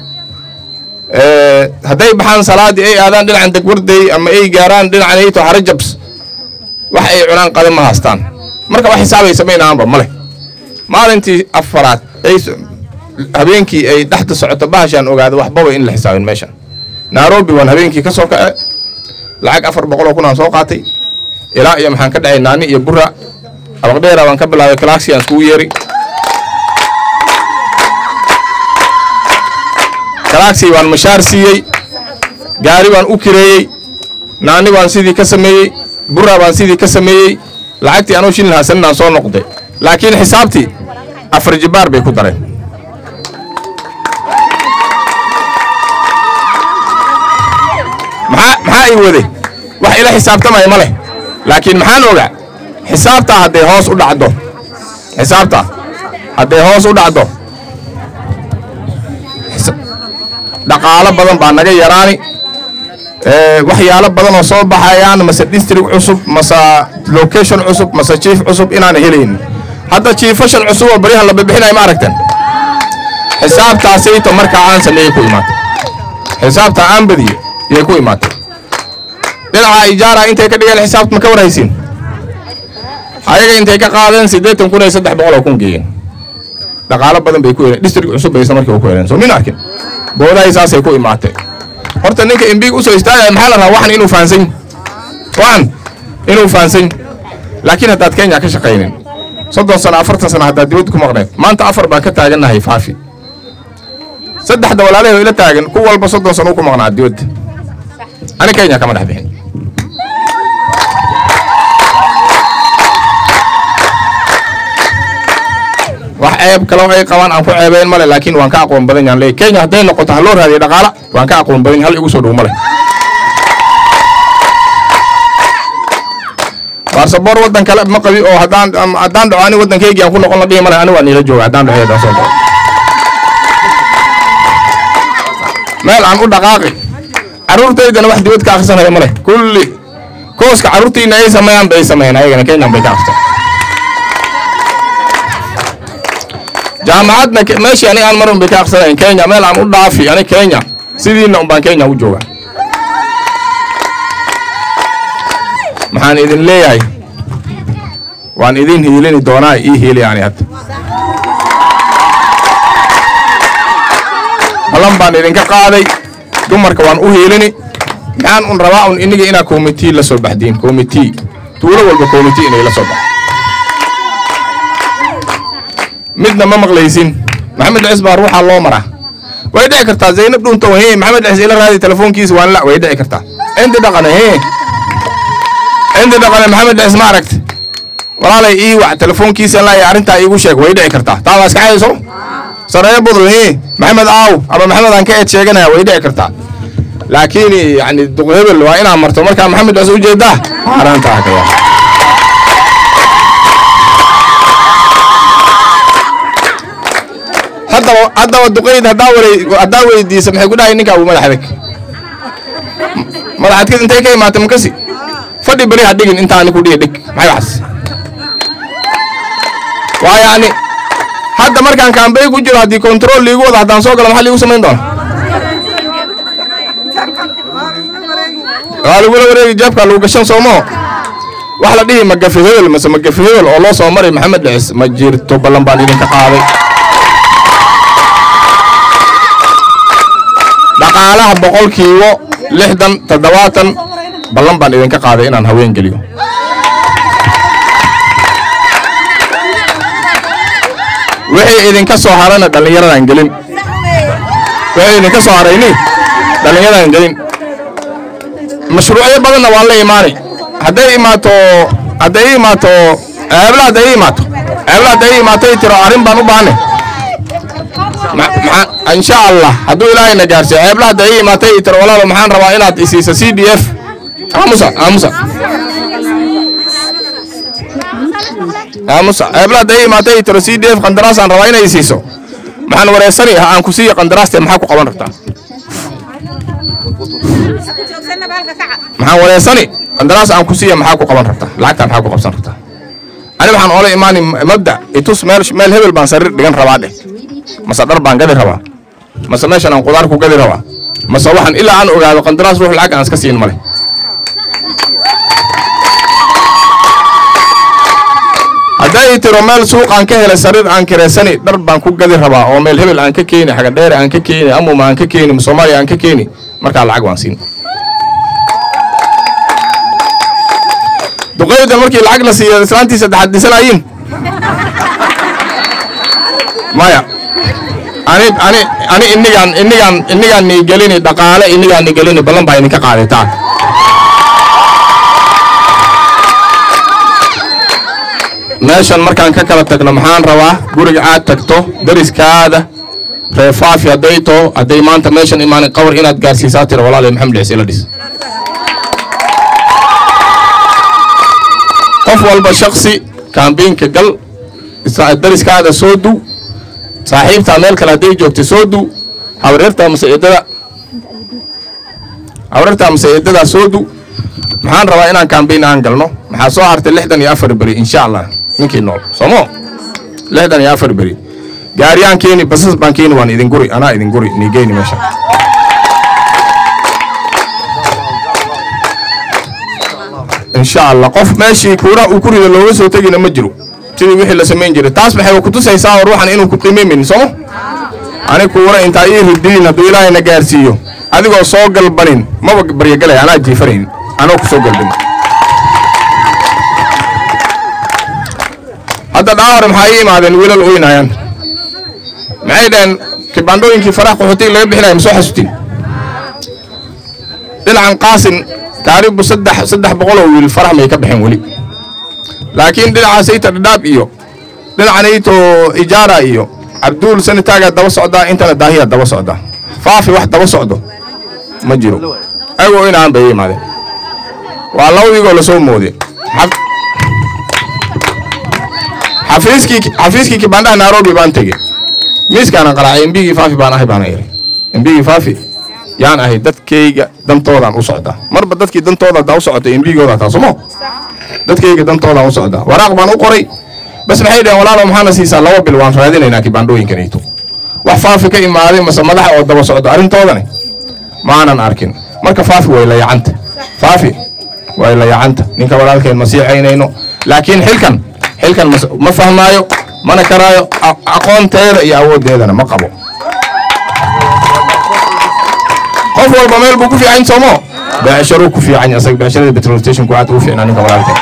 hadday baxaan salaaddii ay aadaan dhinacan degwarday ama ay gaaraan dhinacan ayto harajabs wax ay cunaan qadan ma haystaan marka wax xisaabay samaynayaanba ma leh maalintii afaraad ay habeenkii ay dhexda socoto bahashaan ogaada waxbaba in la xisaabin meeshan nairobi waan habeenkii ka soo kace lacag afar boqoloo kun aan soo qaatay ilaa iyo maxaan ka dhacay naani iyo burra abaqdheera baan ka bilaabay kalaaksi aan iskugu yeeri galaxy waan mashaar siiyey gaari baan u kireeyey naani baan sidii ka sameeyey burra baan sidii ka sameeyey lacagtii anuu shilin hasaninaan soo noqday laakiin xisaabtii afar jibaar bay ku dareen maxaa maxaa ii waday wax ila xisaabtamaya ma leh laakiin maxaan ogaa xisaabtaa hadday hoos u dhacdo xisaabtaa hadday hoos u dhacdo xisa- dhaqaalo badan baa naga yaraani ee, waxyaalo badan oo soo baxayaan mase district cusub mase location cusub mase chief cusub inaan helaynin hadda chiefashan cusub oo baryahan la bixinayo ma aragtan xisaabtaasayto markaa aan sameeyey ku imaatay xisaabtaa aan badiyo yay ku imaatay dhinaca ijaara intay ka dhigeen xisaabta ma ka warhaysiin ayaga intay ka qaadeen siddeetan kun iyo saddex boqol oo kun geeyeen dhaqaalo badan bay ku heleen district cusub bay isla markiiba ku heleen soo min arkin boodahay saasay ku imaatay horta ninka imbiig usoo istaagaya maxaa la rabaa waxan inuu fahansan waxan inuu fahansan laakiin haddaad kenya ka shaqaynin soddon sano afartan sano haddaad dibadda ku maqneed maanta afar baan ka taagannahay faafi saddexda walaalahay oo ila taagan ku walba soddon sano u ku maqnaa dibadda ani kenya kama dhex bixin wax ceeb kaloo ay qabaan aan ku ceebeyn male laakiin waan ka aqoon badan yaan leeyahay kenya hadday noqoto ha loo raadiyo dhaqaala waan ka aqoon badan yahay, hal igu soo dhow male baarsaboor waddan kale ma qabi oo haddaan am- haddaan dhaco ani waddankaygii aan ku noqon la dhihi male ani waa niila jooga haddaan dhaco haddaan soo dhaco meel aan u dhaqaaqi carruurtaydana wax dibad ka akhrisanaya male kulli kooska carruurtiina ay sameeyaan bay sameeyeen ayagana kenyan bay ka akhrisan jaamacadna ke- meeshii aniga aan marun bay ka akhrisanayn kenya meel aan u dhaafi ani kenya sidiina un baan kenya u jooga maxaan idin leeyahay waan idin hiilini doonaa ii hiili yani hadda balan baan idinka qaaday dumarka waan u hiilini maxaan un rabaa un iniga inaa committee la soo baxdiin committee tuulo walba committee inay la soo baxdo midna ma maqlaysin maxamed cis baa ruuxaa loo maraa way dhici kartaa zaynab dhunto he maxamed cis ila raadi telefoonkiisa waan la way dhici kartaa inti dhaqane he inti dhaqane maxamed cis ma aragti walaalay ii wac telefoonkiisa la arrintaa iigu sheeg way dhici kartaa taa waa iska xayso sareeyo budul he maxamed aaw ama maxamed aan ka eed sheeganaya way dhici kartaa laakiin yani duqhebel waa inaa marto markaa maxamed cis ujeedaa arrintaa ka yaa haddaba haddaba duqayd haddaa waray haddaa weydiisa maxay ku dhahay ninka abu madax adag madax adkid intay ka imaatay makasi fadhi beri ha dhigin intaani ku dhihi dhig maxay waxas waa yacni hadda markaan kaambey ku jiro haddii control liigu wada haddaan soo galo maxaa liigu samayn doona waa lagula wareegi jeebkaa lagu gashan soomoo wax la dhihi magafi hebel mase magafi hebel oo loo soo maray maxamed dhicis ma jirto ballan baan idinka qaaday dhaqaalaha boqolkiiba lixdan toddobaatan ballan baan idinka qaaday inaan haween geliyo wixii idinka soo harana dhallinyaradaan gelin wixii idinka soo harayni dhallinyaradaan gelin mashruucyo badanna waan la imaanay hadday imaato hadday ii imaato ceebla hadday ii imaato ceebla hadday ii imaato ii tiro arrin baan u baahnay Ma- maxaa- insha allah hadduu ilaahayna gaarsiiyo ceebla hadda ii imaatay ii tiro walaalo maxaan rabaa inaad isiiso c d f aamusa aamusa aamusa ceebla hadda ii imaatay ii tiro c d f qandaraasaan rabaa inay isiiso maxaan wareysani ha aan ku siiyo qandaraaste maxaa ku qaban rabtaa maxaan wareysani qandaraas aan ku siiya maxaa ku qaban rabtaa lacagtaa maxaa ku qabsan rabtaa ani waxaan oola imaani mabda itus meel meel hebel baan sariir dhigan rabaa dheh mase dhar baan gadi rabaa mase meeshan aan qudaar ku gadi rabaa mase waxaan ilaa aan ogaado qandaraas ruux lacag aan iska siin male hadday tiro meel suuq aan ka helay sariir aan kireysani dhar baan ku gadi rabaa oo meel hebel aan ka keeni xagadheere aan ka keeni amuma aan ka keeni soomaaliya aan ka keeni markaa lacag waan siin duqeyda markii lacag la siiyo islaantii saddexaad dhisanayiin maya ani ani ani inigaan inigaan inigaan nii gelini dhaqaale inigaan nii gelini ballan baa idinka qaadataa meeshan markaan ka kala tagno maxaan rabaa guriga aad tagto dariskaada reefaafi hadday too hadday maanta meeshan imaanin qawar inaad gaarsiisaa tira walaalahay maxamed dhexis ila dhis qof walba shaksi kaambiinka gal isa- dariskaada soo du saaxiibtaa meel kale hadday joogta soo du habareertaa mase eedada habareertaa mase eedadaa soo du maxaan rabaa inaan kaambiin aan galno maxaa soo hartay lixdan iyo afar beri insha allah ninkii nool somo lixdan iyo afar beri gaariyaan keeni basas baan keeni waan idin guri anaa idin guri nii geyni meesha insha allah qof meeshii kuura uu ku rido looga soo tegina ma jiro sidii wixii la samayn jiray taas maxay ku tusaysaa oo ruuxan inuu ku qiimaymin somo ani kuura intaa ii ridiin hadduu ilaahay na gaarsiiyo adigoo soo galbanin maba baryagalay anaa jiifanayn anoo ku soo galbin hadda dhaawar maxaa ii imaadeen wiilal oynayaan maxay dhaheen kibandhooyinkii faraha qaxootiga laga bixinaya ma soo xasuutin dhinacan qaasin taaribu saddex saddex boqol oo wiil farax may ka baxeen weli laakiin dhinacaas ayta dhadhaab iyo dhinacan ayto ijaara iyo cabduul sanitaagaa daba socdaa intana daahiyaa daba socdaa faafi wax daba socdo ma jiro ayagoo inaan bay imaadeen waa labadiigoo lasoo mooday Xaf- xafiiskii xafiiskii kibandhaha nairobi baan tegey miiskaanan qaraacay embigii faafi baan ahay baana iri embigii faafi yaan ahay dadkayga dantoodaan u socdaa marba dadkii dantooda hadaa u socota embigooda taa somo dadkayga dantoodaan u socdaa waraaq baan u qoray bas maxay dhaheen walaalo maxaana siisaa laba bil waan raadinaynaa kibandhooyinkanayto wax faafi ka imaaday mase madaxa oo daba socdo arrintoodani maanan arkin marka faafi way layacanta faafi way layacanta ninka walaalkeen ma siicaynayno laakiin xilkan xilkan mas- ma fahmaayo mana karaayo a- aqoonteeda iyo awooddeedana ma qabo qof walba meel buu ku fiican soomo beecsharuu ku fiican yahay asaga beecsharada petrol station ku aad ugu fiicnaa ninka walaalkeen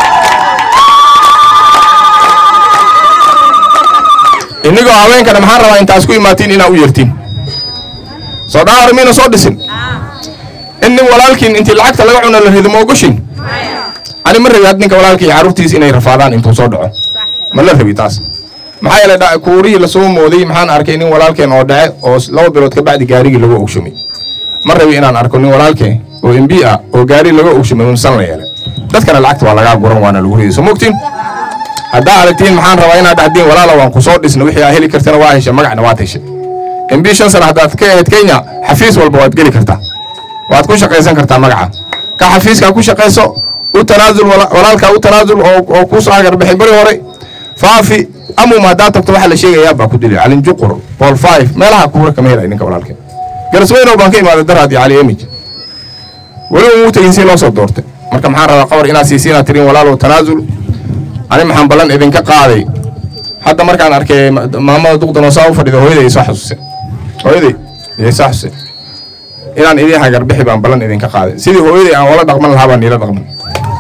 inigoo haweenkana maxaan rabaa intaas ku imaatiin inaa u yertiin soo dhaawar miina soo dhisin in nin walaalkiin intii lacagta laga cuno la rido ma ogoshin ani ma rabi had ninka walaalkii iyo carruurtiis inay rafaadaan intuu soo dhaco ma la rabi taas maxaa yeelay dha- kuurihii lasoo mooday maxaan arkay nin walaalkeen oo dhace oo s- laba bilood ka bacdi gaarigii lagu ogshumay ma rabi inaan arko nin walaalkeen oo mb ah oo gaari laga ogshumay unsan la yeelay dadkana lacagta waa lagaa guran waana lagu riday soo mogtiin haddaa aragtiin maxaan rabaa inaad dhahdiin walaala waan ku soo dhisna wixii aa heli kartana waa heshay magacna waad heshay mb shan sana haddaad ka ahayd kenya xafiis walba waad geli kartaa waad ku shaqaysan kartaa magaca ka xafiiska ku shaqayso u tanaasul wala- walaalkaa u tanaasul oo oo kuu soo agarbixay bari hore faafi amum haddaad tagto waxaa la sheegayaa baa ku dili calin juqur bool five meelaha kuura kama helay ninka walaalkeen garasweynow baan ka imaaday daraad iyo cali emij weliba muu tegin si loo soo doortay marka maxaan rabaa qawar inaad siisiinaad tirin walaalow tanaasul ani maxaan ballan idinka qaaday hadda markaan arkay ma- maamada duqdan oo saa u fadhida hooyaday isoo xasuusay hooyaday iyay soo xasuusay inaan idin hagarbixi baan ballan idinka qaaday sidii hooyaday aan wala dhaqman lahaa baan niila dhaqman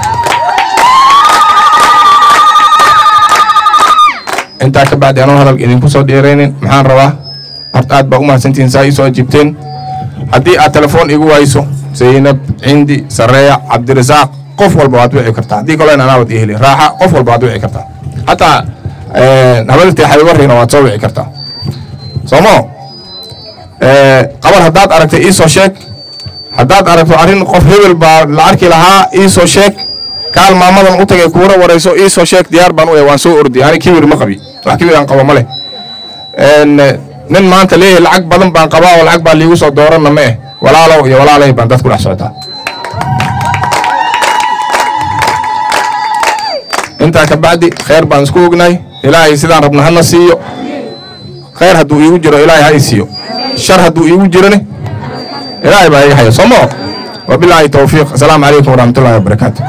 intaa ka bacdi anoo hadalka idinku soo dheeraynin maxaan rabaa horta aad baa u mahadsantihiin saa ii soo ajiibteen haddii aad telefoon igu wayso zaynab cindi sareeya cabdirasaaq qof walba waad wici kartaa haddii kalena anaabad ii heli raaxa qof walba waad wici kartaa hataa habadirtay xabibarriina waad soo wici kartaa soomo qabar haddaad aragtay ii soo sheeg haddaad aragto arrin qof hebel baa la arki lahaa ii soo sheeg kaal maamadan u tagay kuura warayso ii soo sheeg diyaar baan u yahay waan soo ordi ani kibir ma qabi wax kibir aan qabo ma leh En, nin maanta leeyahay lacag badan baan qabaa oo lacag baa liigu soo dooranna ma eh walaalow iyo walaalay baan dad ku dhex socotaa intaa ka bacdi khayr baan isku ognahay ilaahay sidaan rabna hana siiyo khayr hadduu iigu jiro ilaahay ha i siiyo shar hadduu iigu jirone ilaahay baa iga haya somo wabilaahi towfiiq asalaamu calaykum waraxmatullahi wabarakaatu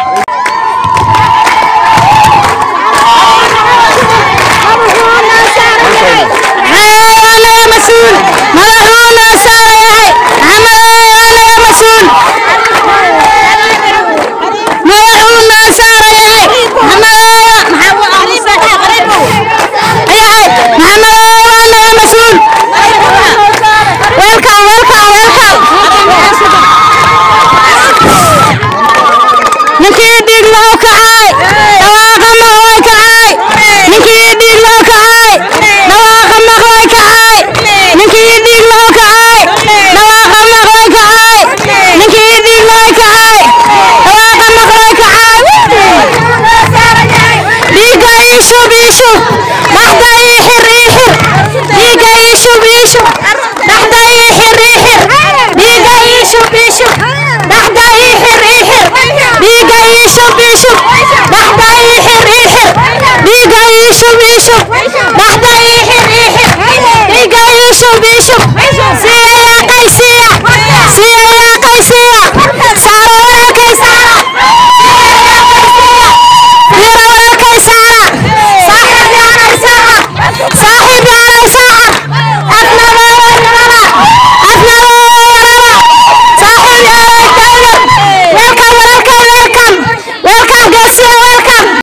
أنا مسؤول مدحونا ساري أنا مسؤول مدحونا ساري محمد محمد أنا مسؤول iishub dhaxda iixir iixir dhiiga iishub iishub dhaxda iixir iixir dhiiga iishub iishub dhaxda iixir iixir dhiiga iishub iishub dhaxda iixir iixir